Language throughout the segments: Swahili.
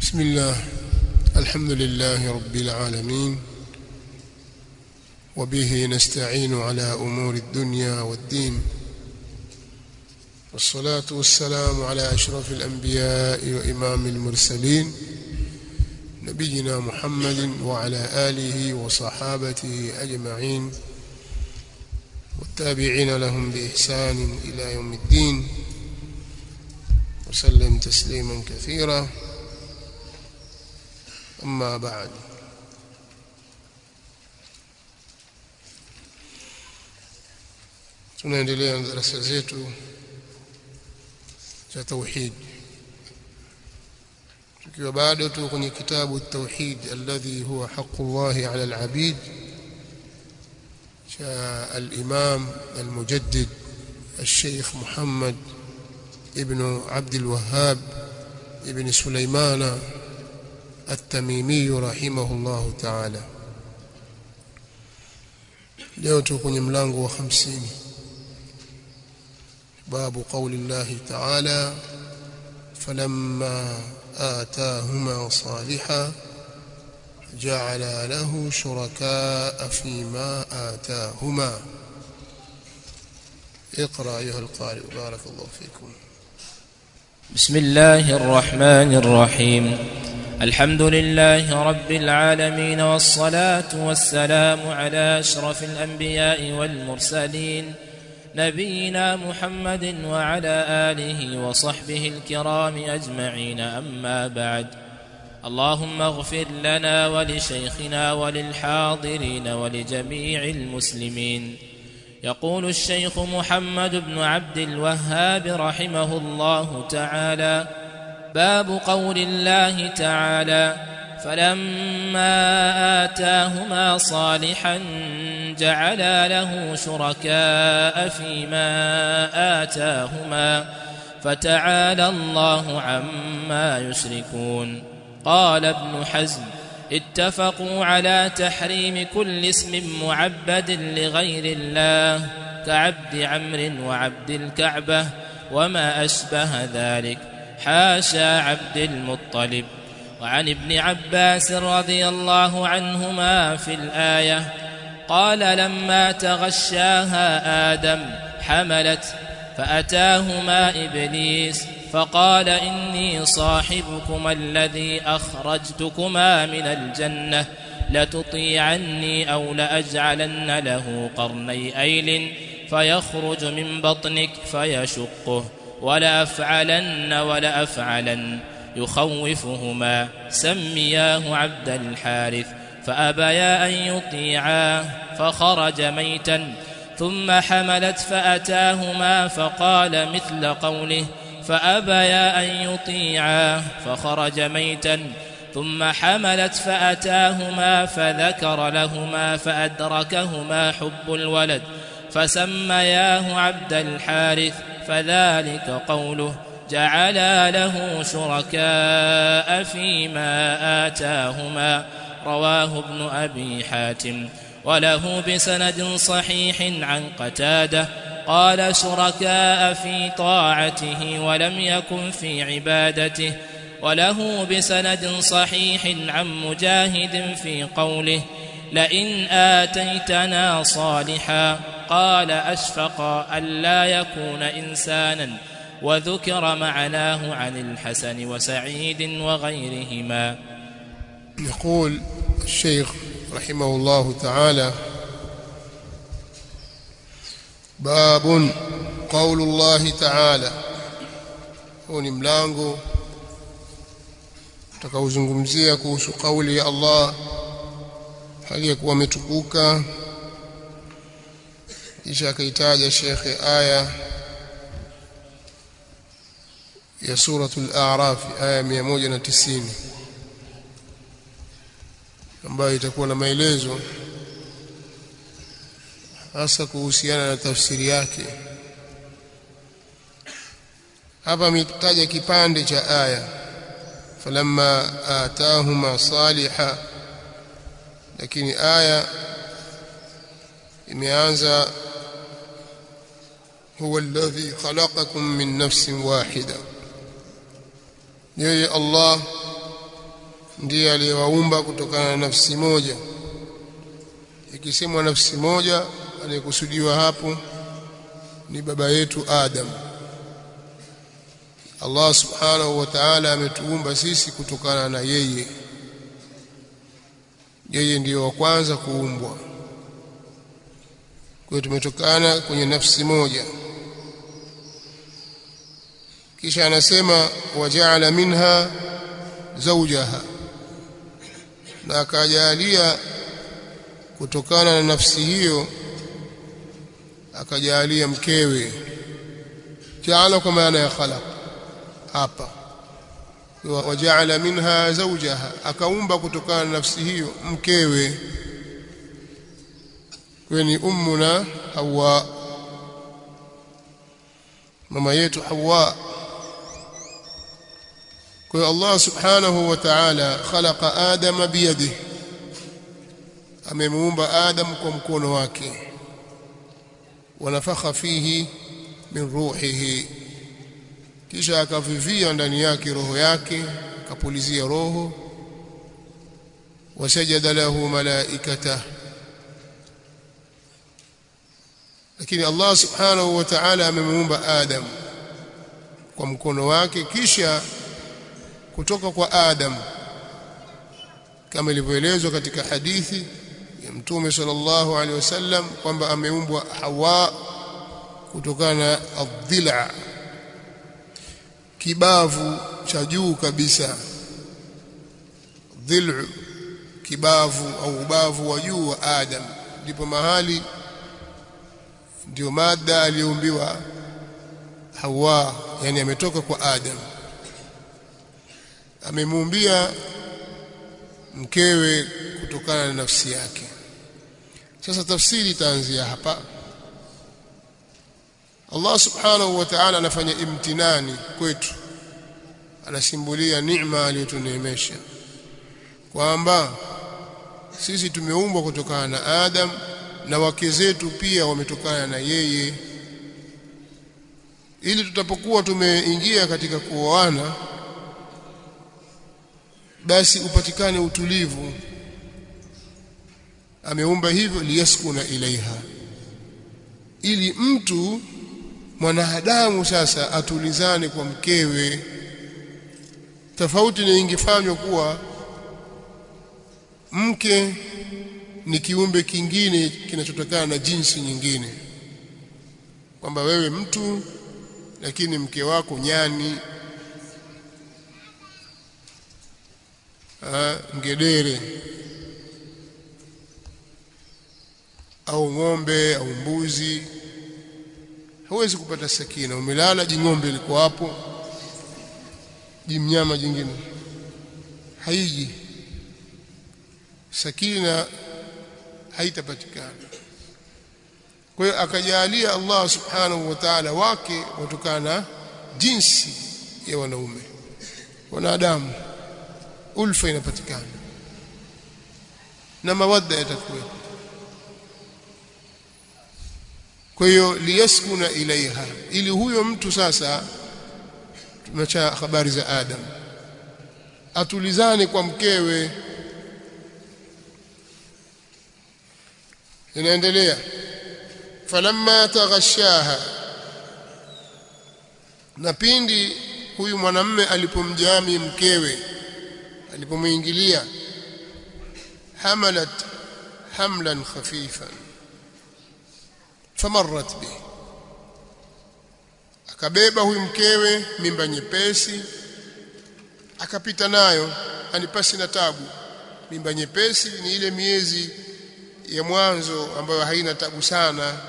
بسم الله الحمد لله رب العالمين وبه نستعين على أمور الدنيا والدين والصلاة والسلام على أشرف الأنبياء وإمام المرسلين نبينا محمد وعلى آله وصحابته أجمعين والتابعين لهم بإحسان إلى يوم الدين وسلم تسليما كثيرا أما بعد tunaendelea na darasa zetu cha tauhid tukiwa bado tu kwenye kitabu tauhid alladhi huwa haqqullahi ala alabid cha al-imam al-mujaddid الشيخ محمد ابن عبد الوهاب ابن سليمان التميمي رحمه الله تعالى leo tuko kwenye mlango wa 50 باب قول الله تعالى فلما آتاهما صالحا جعل له شركاء فيما آتاهما اقرأ أيها القارئ بارك الله فيكم بسم الله الرحمن الرحيم الحمد لله رب العالمين والصلاة والسلام على أشرف الأنبياء والمرسلين نبينا محمد وعلى آله وصحبه الكرام أجمعين أما بعد اللهم اغفر لنا ولشيخنا وللحاضرين ولجميع المسلمين يقول الشيخ محمد بن عبد الوهاب رحمه الله تعالى باب قول الله تعالى فلما آتاهما صالحا جعلا له شركاء فيما آتاهما فتعالى الله عما يشركون قال ابن حزم اتفقوا على تحريم كل اسم معبد لغير الله كعبد عمرو وعبد الكعبة وما أشبه ذلك حاشا عبد المطلب وعن ابن عباس رضي الله عنهما في الآية قال لما تغشاها آدم حملت فأتاهما إبليس فقال إني صاحبكما الذي أخرجتكما من الجنة لتطيعني أو لأجعلن له قرني أيل فيخرج من بطنك فيشقه ولأفعلن ولأفعلن يخوفهما سمياه عبد الحارث فأبيا أن يطيعاه فخرج ميتا ثم حملت فأتاهما فقال مثل قوله فأبيا أن يطيعاه فخرج ميتا ثم حملت فأتاهما فذكر لهما فأدركهما حب الولد فسمياه عبد الحارث فذلك قوله جعلا له شركاء فيما آتاهما رواه ابن أبي حاتم وله بسند صحيح عن قتاده قال شركاء في طاعته ولم يكن في عبادته وله بسند صحيح عن مجاهد في قوله لئن آتيتنا صالحا قال أشفق ألا يكون إنسانا وذكر معناه عن الحسن وسعيد وغيرهما يقول الشيخ رحمه الله تعالى باب قول الله تعالى huu ni mlango utakaozungumzia kuhusu kauli ya Allah hali ya kuwa ametukuka kisha akaitaja shekhe aya ya suratul a'raf aya 190 ambayo itakuwa na maelezo hasa kuhusiana na tafsiri yake hapa ametaja kipande cha aya falamma atahuma saliha lakini aya imeanza huwa alladhi khalaqakum min nafsin wahida yeye Allah ndiye aliyewaumba kutokana na nafsi moja ikisemwa nafsi moja anayekusudiwa hapo ni baba yetu Adam Allah subhanahu wa ta'ala ametuumba sisi kutokana na yeye yeye ndiyo wa kwanza kuumbwa kwa hiyo tumetokana kwenye nafsi moja kisha anasema wajaala minha zawjaha na akajalia kutokana na nafsi hiyo akajalia mkewe jaala kwa maana ya khalaq hapa wajaala minha zawjaha akaumba kutokana na nafsi hiyo mkewe kweni ummuna hawa mama yetu hawa kwa hiyo Allah subhanahu wa ta'ala khalaqa adama biyadihi amemuumba adam kwa mkono wake wanafakha fihi min ruhihi kisha akavivia ndani yake roho yake akapulizia roho wasajada lahu malaikata lakini Allah subhanahu wa ta'ala amemuumba adam kwa mkono wake kisha kutoka kwa Adam kama ilivyoelezwa katika hadithi ya Mtume sallallahu alaihi wasallam kwamba ameumbwa Hawa kutokana na adhila kibavu cha juu kabisa dhilu kibavu au ubavu wa juu wa Adam ndipo mahali ndio mada aliyoumbiwa Hawa yani ametoka kwa Adam amemuumbia mkewe kutokana na nafsi yake sasa tafsiri itaanzia hapa Allah subhanahu wa ta'ala anafanya imtinani kwetu anasimbulia neema aliyotuneemesha kwamba sisi tumeumbwa kutokana na Adam na wake zetu pia wametokana na yeye ili tutapokuwa tumeingia katika kuoana basi upatikane utulivu ameumba hivyo liyaskuna ilaiha ili mtu mwanadamu sasa atulizane kwa mkewe tofauti na ingefanywa kuwa mke ni kiumbe kingine kinachotokana na jinsi nyingine kwamba wewe mtu lakini mke wako nyani ha, ngedere au ng'ombe au mbuzi hawezi kupata sakina umelala jing'ombe liko hapo jimnyama jingine haiji sakina haitapatikana kwa hiyo akajalia Allah subhanahu wa ta'ala wake watokana jinsi ya wanaume wanadamu ulfa inapatikana na mawadda yatakuwa kwa hiyo liyaskuna ilaiha ili huyo mtu sasa tumeacha habari za Adam atulizane kwa mkewe inaendelea falamma taghashaha na pindi huyu mwanamme alipomjami mkewe alipomuingilia hamalat hamlan khafifan famarrat bi akabeba huyu mkewe mimba nyepesi akapita nayo anipasi na tabu mimba nyepesi ni ile miezi ya mwanzo ambayo haina tabu sana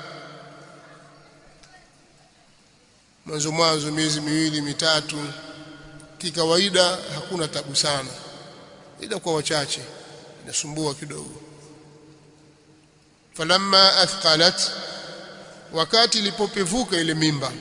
mwanzo mwanzo miezi miwili mitatu kikawaida hakuna tabu sana ila kwa wachache inasumbua kidogo falamma athqalat wakati ilipopevuka ile mimba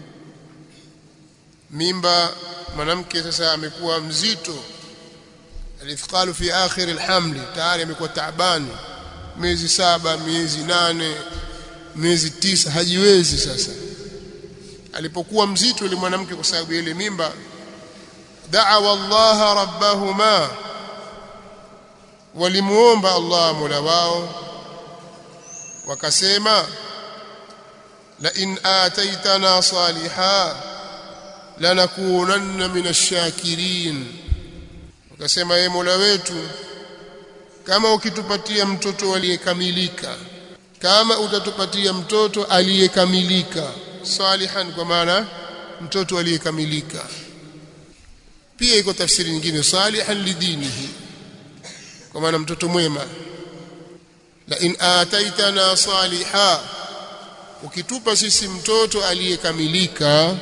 mimba mwanamke sasa amekuwa mzito alithqalu fi akhir alhamli tayari amekuwa taabani miezi saba miezi nane miezi tisa hajiwezi sasa alipokuwa mzito yule mwanamke kwa sababu ile mimba da'awa Allah rabbahuma walimuomba Allah Mola wao wakasema la in ataitana saliha lanakunanna minash shakirin wakasema ye Mola wetu kama ukitupatia mtoto aliyekamilika kama utatupatia mtoto aliyekamilika salihan kwa maana mtoto aliyekamilika pia iko tafsiri nyingine salihan lidinihi kwa maana mtoto mwema la in ataitana saliha ukitupa sisi mtoto aliyekamilika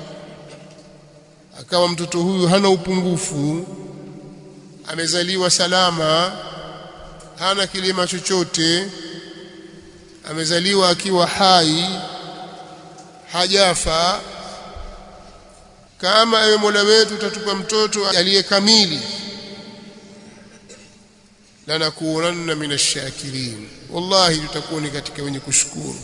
akawa mtoto huyu hana upungufu amezaliwa salama hana kilima chochote amezaliwa akiwa hai hajafa kama ewe Mola wetu utatupa mtoto aliyekamili lanakunanna minashakirin wallahi tutakuwa ni katika wenye kushukuru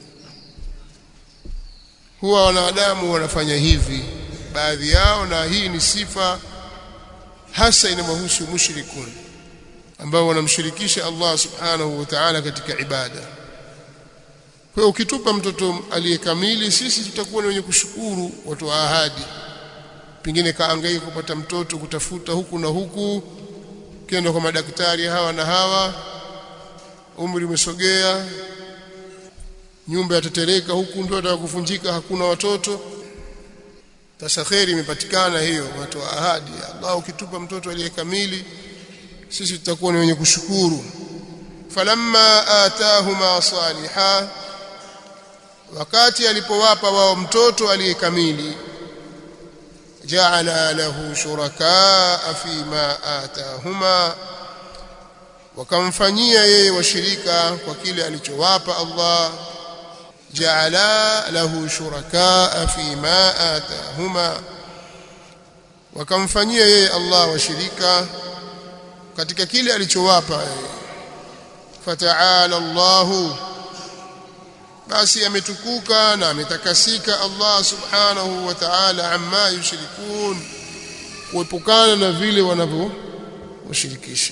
huwa wanadamu wanafanya hivi baadhi yao na hii ni sifa hasa inamhusu mushrikun ambao wanamshirikisha Allah subhanahu wa ta'ala katika ibada kwa hiyo ukitupa mtoto aliyekamili sisi tutakuwa ni wenye kushukuru watu wa ahadi pengine kaangaika kupata mtoto kutafuta huku na huku kenda kwa madaktari hawa na hawa umri umesogea nyumba yatetereka huku ndio atakuvunjika hakuna watoto sasa kheri imepatikana hiyo watu wa ahadi Allah ukitupa mtoto aliyekamili sisi tutakuwa ni wenye kushukuru falamma atahuma saliha wakati alipowapa wao mtoto aliyekamili ja'ala lahu shurakaa fima atahuma wakamfanyia yeye washirika kwa kile alichowapa Allah ja'ala lahu shurakaa fima atahuma wakamfanyia yeye Allah washirika katika kile alichowapa fata'ala Allahu basi ametukuka na ametakasika Allah subhanahu wa ta'ala amma yushrikun kuepukana na vile wanavyoshirikisha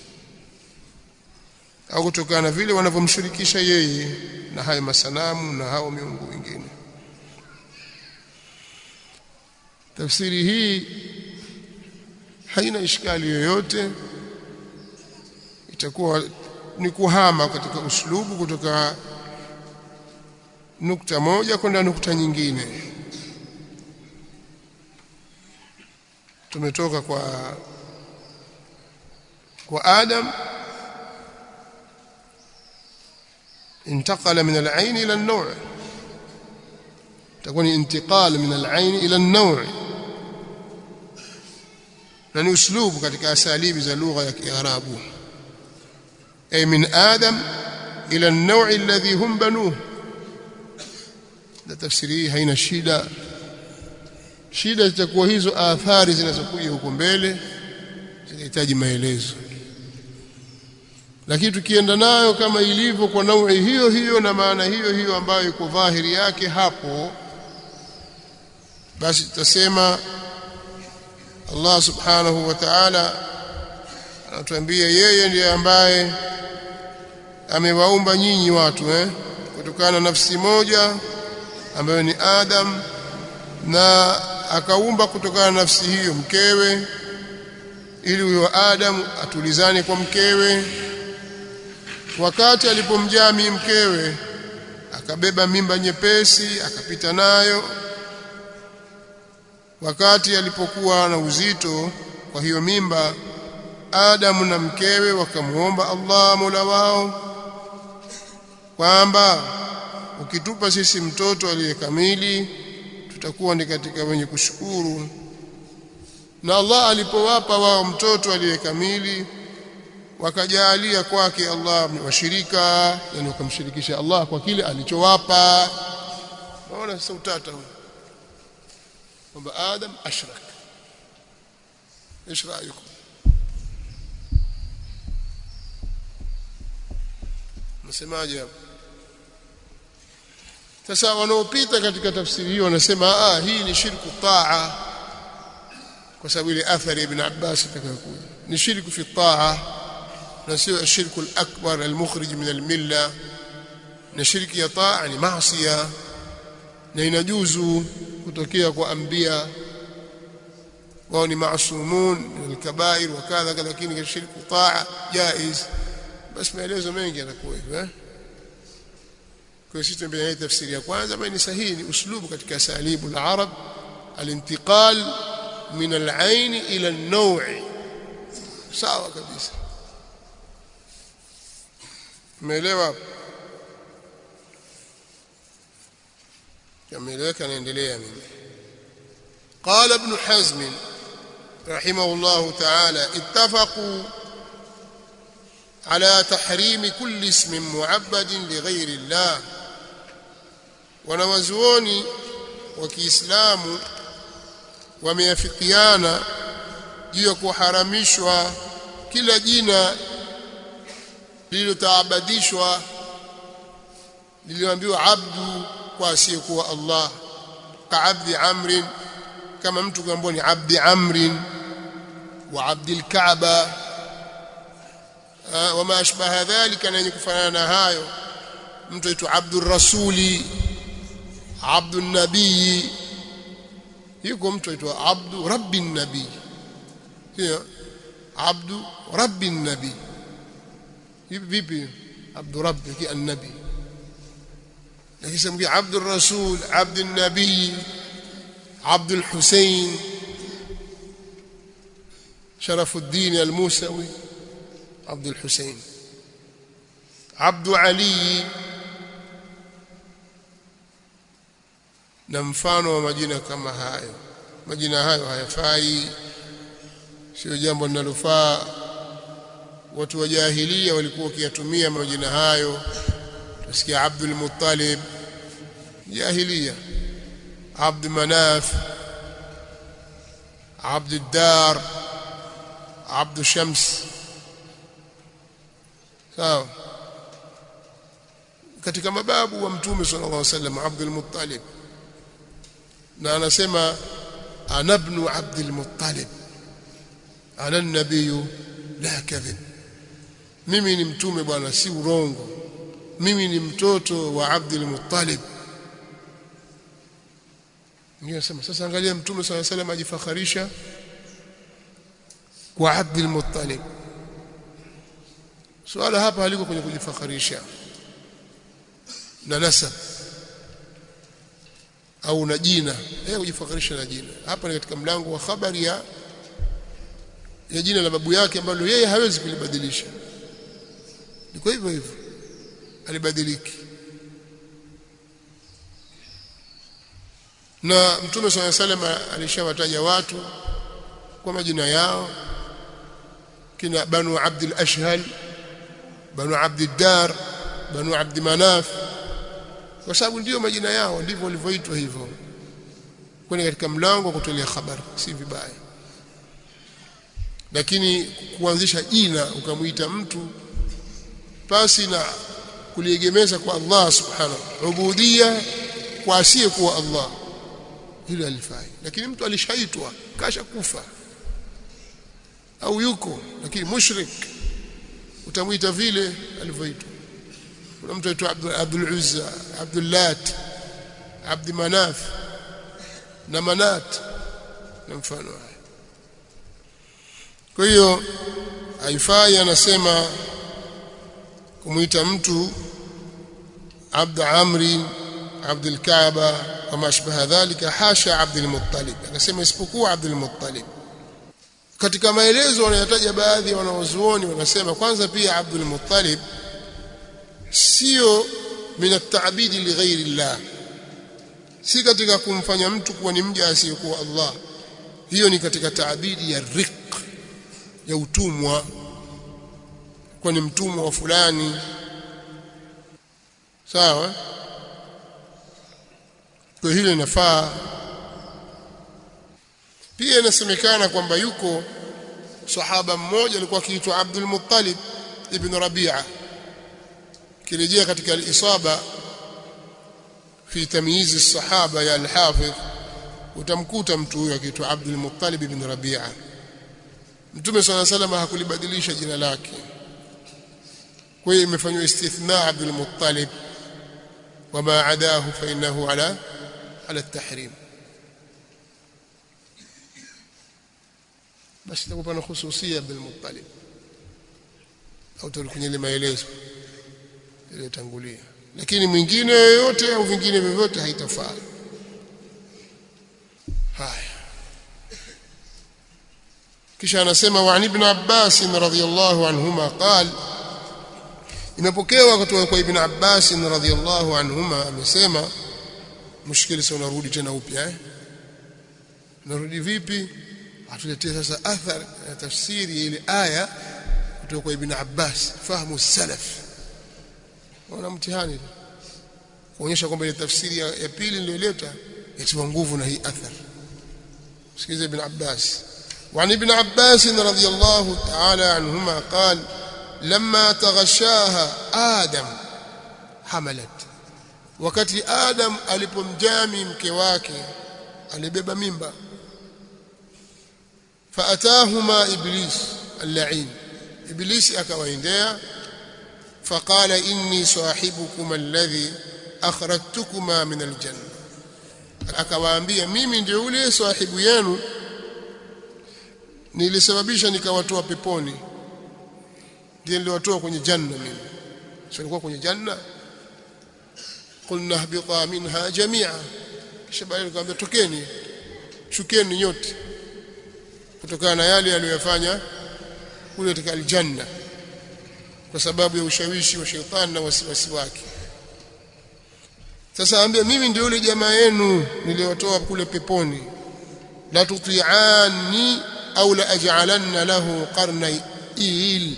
au kutokana na vile wanavyomshirikisha yeye na hayo masanamu na hao miungu wengine tafsiri hii haina ishkali yoyote itakuwa ni kuhama katika uslubu kutoka nukta moja kwenda nukta nyingine tumetoka kwa kwa Adam انتقل من العين إلى النوع تكون انتقال من العين إلى النوع na ni uslubu katika asalibi za lugha ya Kiarabu ay min adam ila an-naw' alladhi hum banuhu na tafsiri hii haina shida shida zitakuwa hizo athari zinazokuja huko mbele zinahitaji maelezo lakini tukienda nayo kama ilivyo kwa naui hiyo hiyo na maana hiyo hiyo ambayo iko dhahiri yake hapo basi tutasema Allah subhanahu wa ta'ala anatuambia yeye ndiye ambaye amewaumba nyinyi watu eh kutokana na nafsi moja ambayo ni Adam na akaumba kutokana na nafsi hiyo mkewe ili huyo Adam atulizane kwa mkewe wakati alipomjami mkewe akabeba mimba nyepesi akapita nayo wakati alipokuwa na uzito kwa hiyo mimba Adamu na mkewe wakamuomba Allah Mola wao kwamba ukitupa sisi mtoto aliyekamili tutakuwa ni katika wenye kushukuru na Allah alipowapa wao mtoto aliyekamili wakajalia kwake Allah washirika yani wakamshirikisha Allah kwa kile alichowapa naona sasa utata huu kwamba Adam ashrak ايش رايكم msemaje hapo sasa wanaopita katika tafsiri hiyo wanasema ah hii ni shirku taa kwa sababu ile athari ibn Abbas itakayokuja ni shirku fi taa na sio ashirku al-akbar al-mukhrij min al-milla na shirki ya taa ni maasiya na inajuzu kutokea kwa anbiya wao ni maasumun al-kabair wa kadha lakini shirku taa jaiz basi maelezo mengi yanakuwa hivyo eh kwa sisi tunaambia tafsiri ya kwanza ambayo ni sahihi ni uslubu katika salibu al-arab al-intiqal min al-ain ila an-naw' sawa kabisa umeelewa yameeleweka naendelea mimi قال ابن حزم رحمه الله تعالى اتفقوا على تحريم كل اسم معبد لغير الله wanawazuoni wa Kiislamu wameafikiana juu ya kuharamishwa kila jina lililotaabadishwa lililoambiwa abdu kwa asiyekuwa Allah kaabdi amrin kama mtu kuambiwa ni abdi amrin wa abdil kaaba wama ashbaha dhalika na yenye kufanana na hayo mtu aitwa abdur rasuli abdun nabii yuko mtu aitwa abdu rabbin nabii sio abdu rabbin nabii vipi abdu rabbi ki annabi lakini samkia abdur rasul abdun nabii abdul husain شرف الدين الموسوي عبد الحسين عبد علي na mfano wa majina kama hayo majina hayo hayafai sio jambo linalofaa watu wa jahilia walikuwa wakiyatumia majina hayo tusikia Abdul Muttalib jahilia Abd Manaf Abd Dar Abd Shams sawa katika mababu wa mtume sallallahu alaihi wasallam Abdul Muttalib na anasema ana ibn Abdul Muttalib ana nabii la kadhib mimi ni mtume bwana si urongo mimi ni mtoto wa Abdul Muttalib Ningesema sasa angalia mtume swalla salam ajifakharisha kwa Abdul Muttalib swala hapa haliko kwenye kujifakharisha na nasab au na jina yeye kujifakharisha na jina hapa ni katika mlango wa habari ya ya jina la babu yake ambalo yeye hawezi kulibadilisha liko hivyo hivyo alibadiliki na mtume swalla salam alishawataja watu kwa majina yao kina banu abdul ashhal banu abdul dar banu abd manaf kwa sababu ndiyo majina yao ndivyo walivyoitwa hivyo kwani katika mlango wa kutolea habari si vibaya lakini kuanzisha jina ukamwita mtu pasi na kuliegemeza kwa Allah subhanahu ubudia kwa asiye kuwa Allah hilo alifai lakini mtu alishaitwa kasha kufa au yuko lakini mushrik utamwita vile alivyoitwa kuna mtu aitwa Abdul, Abdul Uzza Abdul Lat Abd Manaf na Manat na mfano haya kwa hiyo haifai anasema kumwita mtu Abd Amri Abd al-Kaaba kama ashbaha dhalika hasha Abd al-Muttalib akasema isipokuwa Abd al-Muttalib katika maelezo wanayotaja baadhi ya wanawazuoni wanasema kwanza pia Abdul Muttalib sio min at-ta'bidi li ghairi Allah si katika kumfanya mtu kuwa ni mja asiyekuwa Allah hiyo ni katika taabidi ya riq ya utumwa kwa ni mtumwa wa fulani sawa kwa hilo inafaa pia inasemekana kwamba yuko sahaba mmoja alikuwa akiitwa Abdul Muttalib ibn Rabi'a kirejea katika al-isaba fi tamyiz as-sahaba ya al-Hafidh utamkuta mtu huyo akiitwa Abdul Muttalib ibn Rabi'a Mtume swalla salama hakulibadilisha jina lake kwa hiyo imefanywa istithna Abdul Muttalib wama adahu fa innahu ala ala at-tahrim basi takupa na hususia Abdul Muttalib au kwenye ile maelezo iliyotangulia lakini mwingine yoyote au vingine vyovyote haitafaa haya kisha anasema wa ibn Abbas radhiyallahu anhuma qal imepokewa kutoka kwa ibn Abbas radhiyallahu anhuma amesema mushkili sio unarudi tena upya eh narudi vipi atuletee sasa athar na tafsiri ile aya kutoka kwa ibn Abbas fahamu salaf wana mtihani kuonyesha kwamba ile tafsiri ya, ya pili niliyoleta yatiwa nguvu na hii athar sikiliza ibn Abbas وعن ابن عباس رضي الله تعالى عنهما قال لما تغشاها آدم حملت wakati Adam alipomjami mke wake alibeba mimba faatahuma iblis al-la'in iblis akawaendea faqala inni sahibukum alladhi akhrajtukuma min al-janna akawaambia mimi ndio yule sahibu yenu nilisababisha nikawatoa peponi ndiye niliwatoa kwenye janna mimi sio nilikuwa kwenye janna qulna habita minha jami'a kisha baadaye nikamwambia tokeni shukeni nyote kutokana na yale aliyofanya kule katika aljanna kwa sababu ya ushawishi wa shetani na wasiwasi wake sasa ambia mimi ndio yule jamaa yenu niliwatoa kule peponi la tuti'ani au la aj'alanna lahu qarnay il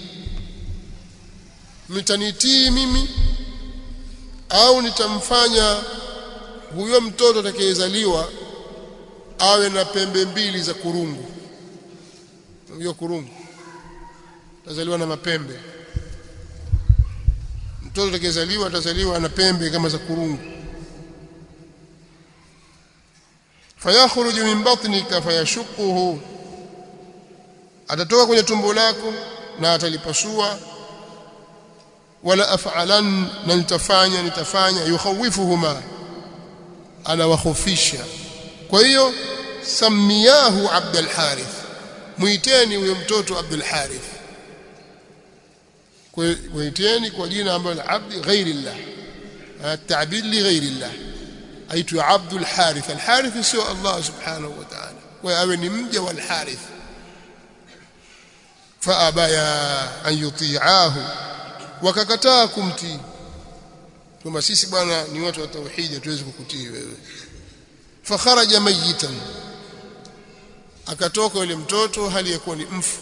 mtanitii mimi au nitamfanya huyo mtoto atakayezaliwa awe na pembe mbili za kurungu hiyo kurungu atazaliwa na mapembe mtoto atakayezaliwa atazaliwa na pembe kama za kurungu fayakhruju min batnika fayashuquhu atatoka kwenye tumbo lako na atalipasua wala af'alan na nitafanya nitafanya yukhawifuhuma anawakhofisha kwa hiyo samiyahu Abdul Harith muiteni huyo mtoto Abdul Harith muiteni kwa jina ambalo abdi ghairillah التعبير لغير الله أيت عبد الحارث الحارث سوى الله سبحانه وتعالى وأبن مجا والحارث فأبايا أن يطيعاه wakakataa kumtii kwamba sisi bwana ni watu wa tauhidi hatuwezi kukutii wewe fakharaja mayitan akatoka yule mtoto hali ya kuwa ni mfu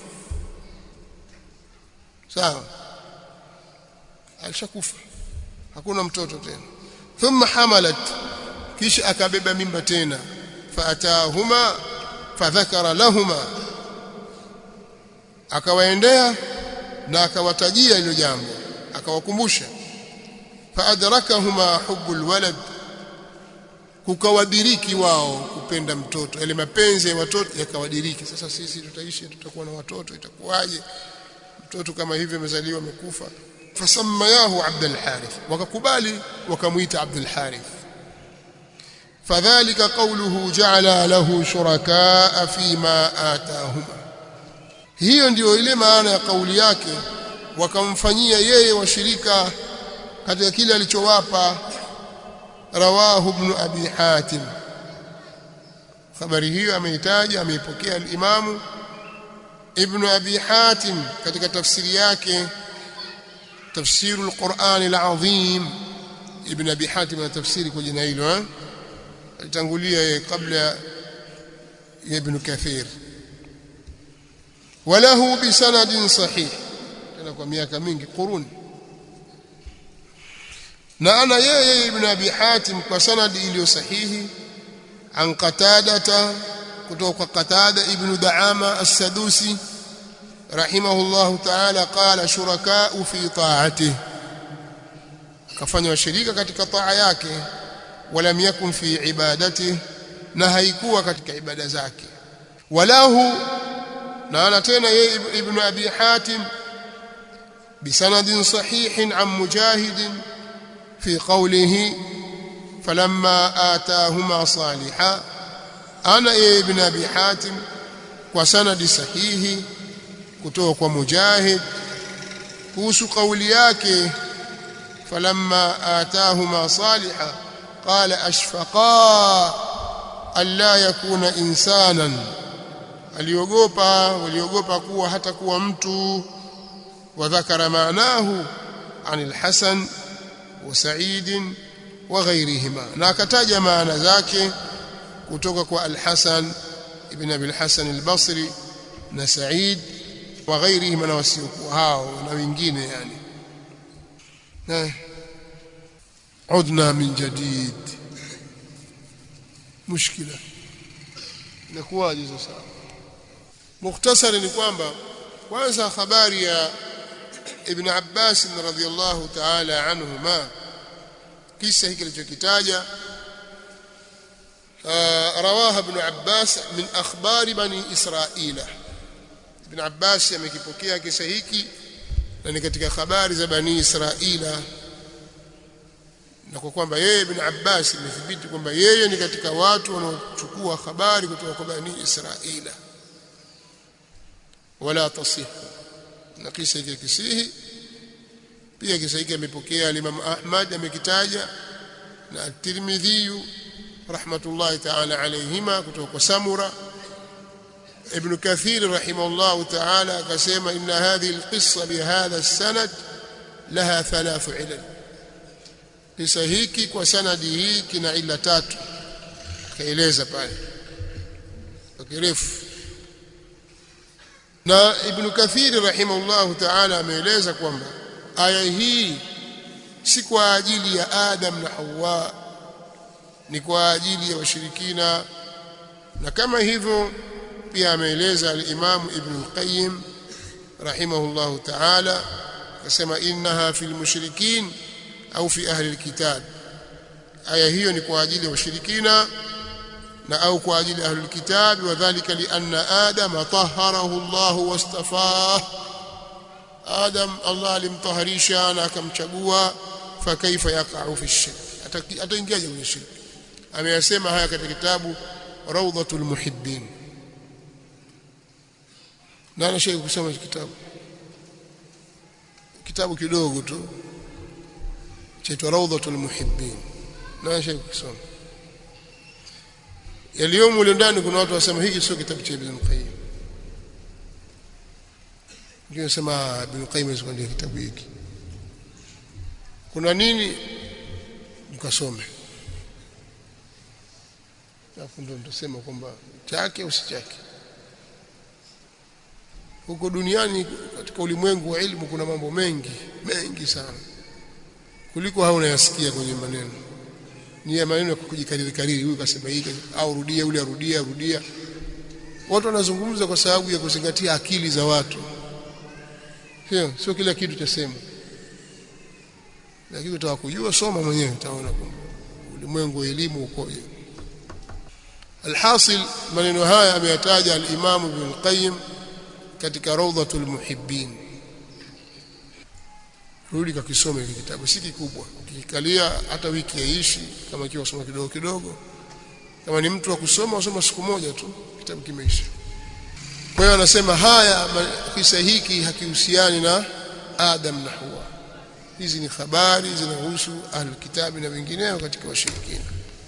sawa alishakufa hakuna mtoto tena thumma hamalat kisha akabeba mimba tena faatahuma fadhakara lahuma akawaendea na akawatajia hilo jambo akawakumbusha faadrakahuma hubbul walad kukawadiriki wao kupenda mtoto yale mapenzi ya watoto yakawadiriki sasa sisi tutaishi tutakuwa na watoto itakuwaje mtoto kama hivyo amezaliwa amekufa fasammayahu Abdul Harith wakakubali wakamuita Abdul Harith fadhalika qawluhu ja'ala lahu shurakaa fima atahuma hiyo ndiyo ile maana ya kauli yake wakamfanyia yeye washirika katika kile alichowapa rawahu ibn abi hatim habari hiyo ameitaja ameipokea al-imamu ibn abi hatim katika tafsiri yake tafsiru al-Qur'an al-azim ibn abi hatim ana tafsiri kwa jina hilo eh alitangulia kabla ya ibn kathir وله بسند صحيح tena kwa miaka mingi quruni na ana yeye ibn abi hatim kwa sanadi iliyo sahihi an qatadata kutoka kwa qatada ibn daama as-sadusi rahimahullah ta'ala qala shuraka'u fi ta'atihi kafanya washirika katika taa yake walam yakun fi ibadatihi na haikuwa katika ibada zake walahu na ana tena yeye ibn abi hatim بسند صحيح عن مجاهد في قوله فلما آتاهما صالحا أنا ابن أبي حاتم وسند صحيح kutoka kwa mujahid kuhusu kauli yake falamma atahuma saliha qala ashfaqa alla yakuna insanan aliogopa waliogopa kuwa hata kuwa mtu وذكر معناه عن الحسن وسعيد وغيرهما ناكتاج معنى ذاك kutoka kwa al-Hasan ibn Abi al-Hasan al-Basri na Sa'id wa ghairihim na wasiokuwa hao na wengine yani na udna min jadid mushkila inakuwaje sasa mukhtasari ni kwamba kwanza habari ya ibn Abbas radhiyallahu ta'ala anhuma kisa hiki kilichokitaja rawaha ibn Abbas min akhbari bani Israila ibn Abbas amekipokea kisa hiki na ni katika habari za bani Israila na kwa kwamba yeye ibn Abbas imethibiti kwamba yeye ni katika watu wanaochukua habari kutoka kwa bani Israila wala tasih na kisa hiki kisihi pia kisa hiki amepokea Imam Ahmad amekitaja na Tirmidhi rahmatullahi ta'ala alayhima kutoka kwa Samura Ibn Kathir rahimahullah ta'ala akasema inna hadhihi alqissa bihadha as-sanad laha thalath ilal kisa hiki kwa sanadi hii kina ila tatu kaeleza pale kirefu na Ibn Kathir rahimahullah ta'ala ameeleza kwamba aya hii si kwa ajili ya Adam na Hawa ni kwa ajili ya washirikina na kama hivyo pia ameeleza al-Imam Ibn al-Qayyim rahimahullah ta'ala akasema innaha fil mushrikin au fi ahli al-kitab aya hiyo ni kwa ajili ya washirikina na au kwa ajili ya ahlul kitab wadhālika lianna adama tahharahu Allah wastafah Adam Allah alimtaharisha na akamchagua fa kaifa yaqa'u fi shirk ataingiaje kwenye shirk ameyasema haya katika kitabu Rawdatul Muhibbin nani shaka kusoma kitabu kitabu kidogo tu chaitwa Rawdatul Muhibbin nani shaka kusoma yaliyomo mule ndani kuna watu wasema hiki sio kitabu cha Ibn Qayyim ndio sema Ibn Qayyim asikwambia kitabu hiki kuna nini mkasome alafu ndio mtasema kwamba chake au si chake huko duniani katika ulimwengu wa elimu kuna mambo mengi mengi sana kuliko hao unayasikia kwenye maneno ni ya maneno ya kujikariri kariri huyu kasema hiki au rudia yule arudia rudia watu wanazungumza kwa sababu ya kuzingatia akili za watu sio sio kila kitu cha sema lakini utaka kujua soma mwenyewe utaona kwamba ulimwengu wa elimu ukoje alhasil maneno haya ameyataja al-Imam Ibn Qayyim katika Rawdatul Muhibbin rudi kakisome hiki kitabu si kikubwa ukikalia hata wiki yaishi kama ikiwa usoma kidogo kidogo kama ni mtu wa kusoma usoma siku moja tu kitabu kimeisha kwa hiyo anasema haya kisa hiki hakihusiani na Adam na Hawa hizi ni habari zinahusu ahlul kitabi na wengineo katika washirikina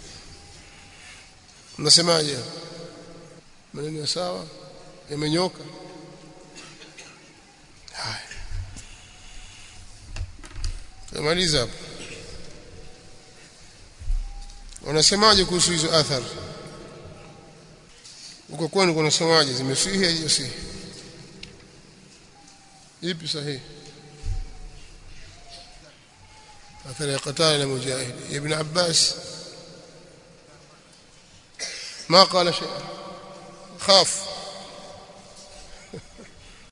mnasemaje maneno ya sawa yamenyoka haya tumaliza hapo wanasemaje kuhusu hizo athari uko kwenu kunasemaje zimesihi au si ipi sahihi athari ya qatala mujahid ibn abbas ما قال شيئا خاف